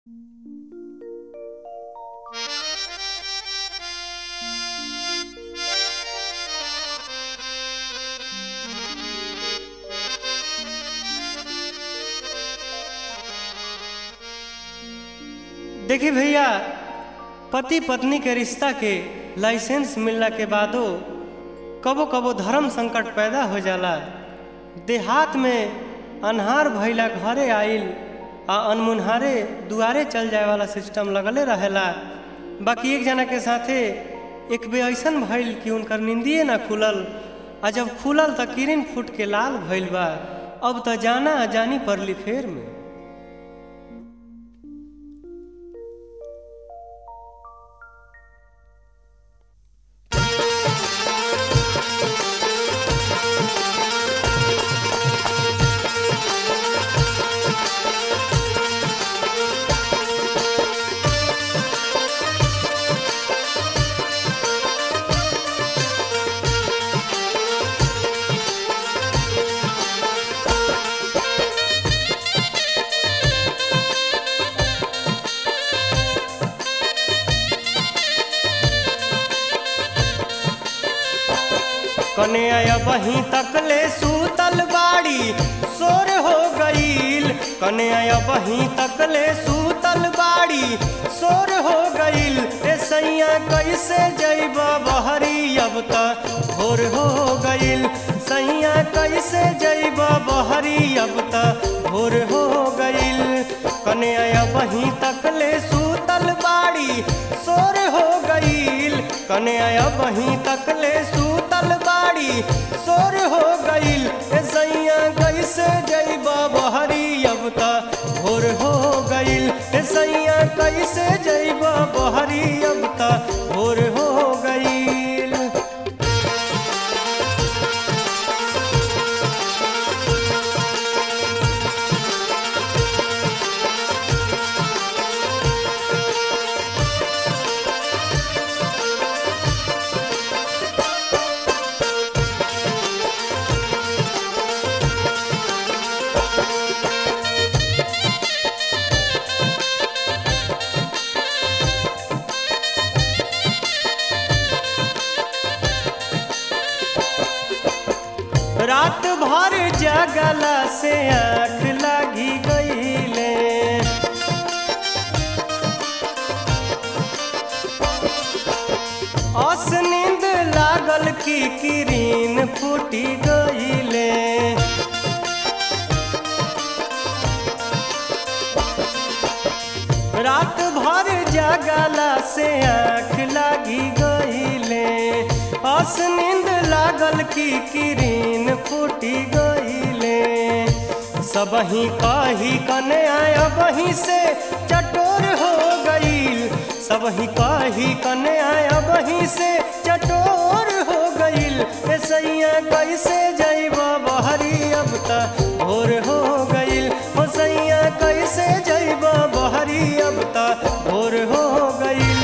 देखी भैया पति पत्नी के रिश्ता के लाइसेंस मिलला के बादो कबो कबो धर्म संकट पैदा हो जाला देहात में अन्हार भइला घरे आइल आ अनमुनहारे दुआरे चल जाए वाला सिस्टम लगले रहेला बाकी एक जना के साथे एक बे ऐसन भइल कि उनकर निंदिए ना खुलल आ जब खुलल त किरिन फूट के लाल भइल बा अब त जाना जानी पड़ली फेर में कन्या बही तकले सूतल बाड़ी सोर हो गईल कन्या बही तकले सूतल बाड़ी सोर हो गईल ए सैया कैसे जैब बहरी अब त भोर हो गईल सैया कैसे जैब बहरी अब त भोर हो गईल कन्या बही तकले सूतल बाड़ी सोर हो गईल कन्या बही तकले सूतल बाड़ी सोर हो गईल ए सैया कैसे जैबा बहरी अब त भोर हो गईल ए सैया कैसे जैबा बहरी अब त भोर हो गईल रात भर जगला से आँख लगी गईले अस नींद लागल की किरीन फूटी गईले रात भर जगला से आँख लगी गईले अस नींद लागल की किरीन फूटी गईले सबही कही कने आया बही से चटोर हो गईल सबही कही कने आया बही से चटोर हो गईल ए सैया कैसे जैब बहरी अब त भोर हो गईल हो सैया कैसे जैब बहरी अब त भोर हो गईल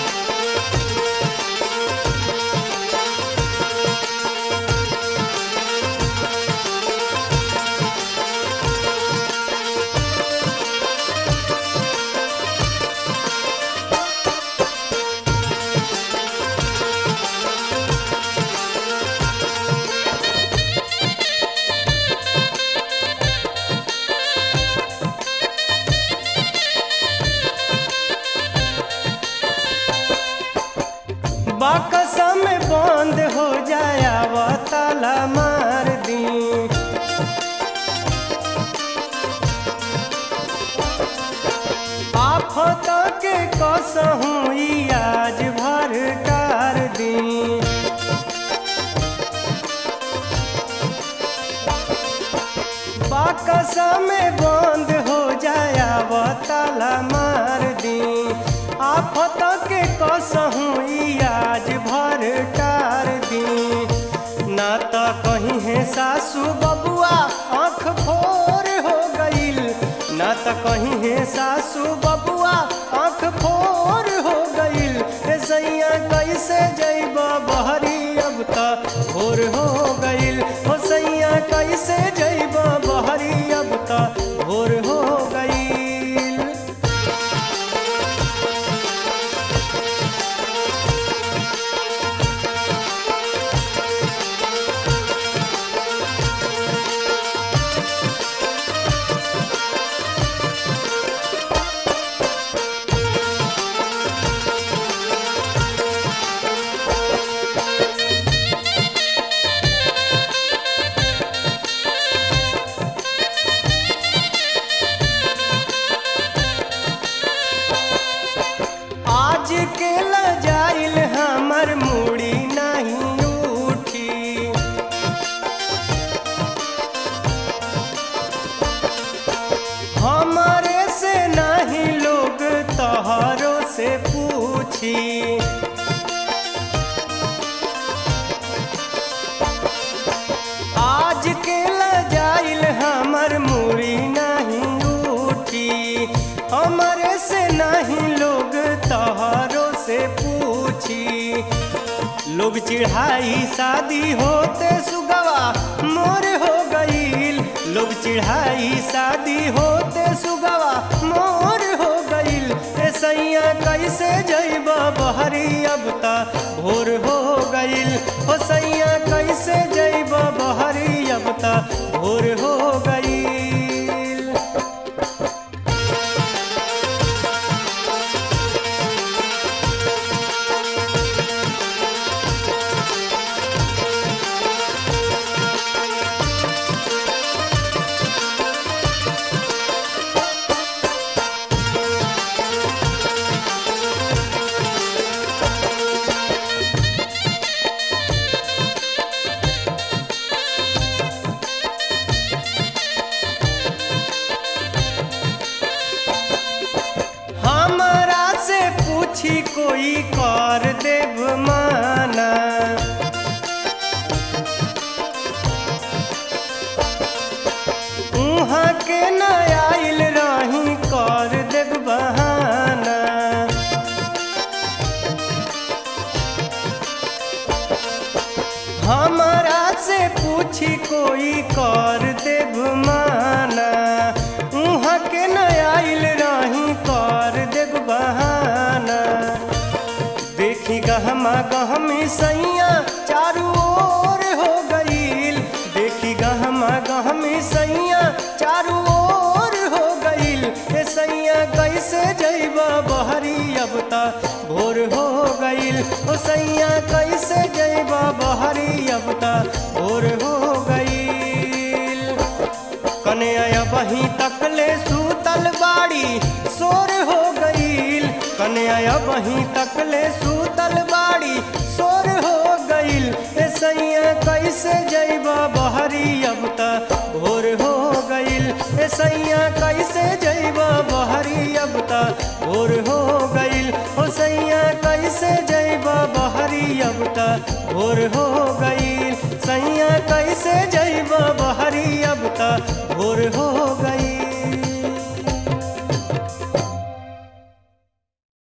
बाकसा में बंद हो जाया वो ताला मार दी आफत के कसहूँ ई आज भर टार दी बाकसा में बंद हो जाया वो ताला मार दी आफत के कसहूँ ई आज भर टार दी ना तो कहीं है सासू बबुआ आँख फोर हो गईल ना तो कहीं है सासू बबुआ आँख फोर हो गईल ए सैया कैसे जैब बहरी अब त भोर हो गईल हो सैया कैसे जैब बहरी अब त भोर हो गईल पूछी आज के लजाइल हमर मुड़ी नहीं उठी हमरे से नहीं लोग तोहरों से पूछी लोग चिढ़ाई शादी होते सुगवा मोर हो गईल लोग चिढ़ाई शादी होते सुगवा मोर हो गईल ए सैया कैसे जैब बहरी अब ता भोर हो गईल हो सैया कैसे जैब बहरी अब ता भोर हो गईल हमरा से पूछी कोई कर देव माना उहाँ के न आइल रही कर देव बहाना हमरा से पूछी कोई कर देव माना उहाँ के न आइल रही कर देव बहाना देखी गहमा गहमी सैया चारू ओर हो गईल देखी गहमा गहमी सैया चारू ओर हो गईल ए सैया कैसे जैबा बहरी अब ता भोर हो गईल ओ सैया कैसे जैबा बहरी अब ता भोर हो गईल कन्या बही तकले सूतल बाड़ी सोर हो गईल कन्या बही तकले सूतल बाड़ी सोर हो गईल ए सैया कैसे जैबा बहरी अब ता भोर हो गईल ए सैया कैसे जैबा बहरी अब ता भोर हो गईल ओ सैया कैसे जैबा बहरी अब ता भोर हो गईल सैया कैसे जैबा बहरी अब ता भोर हो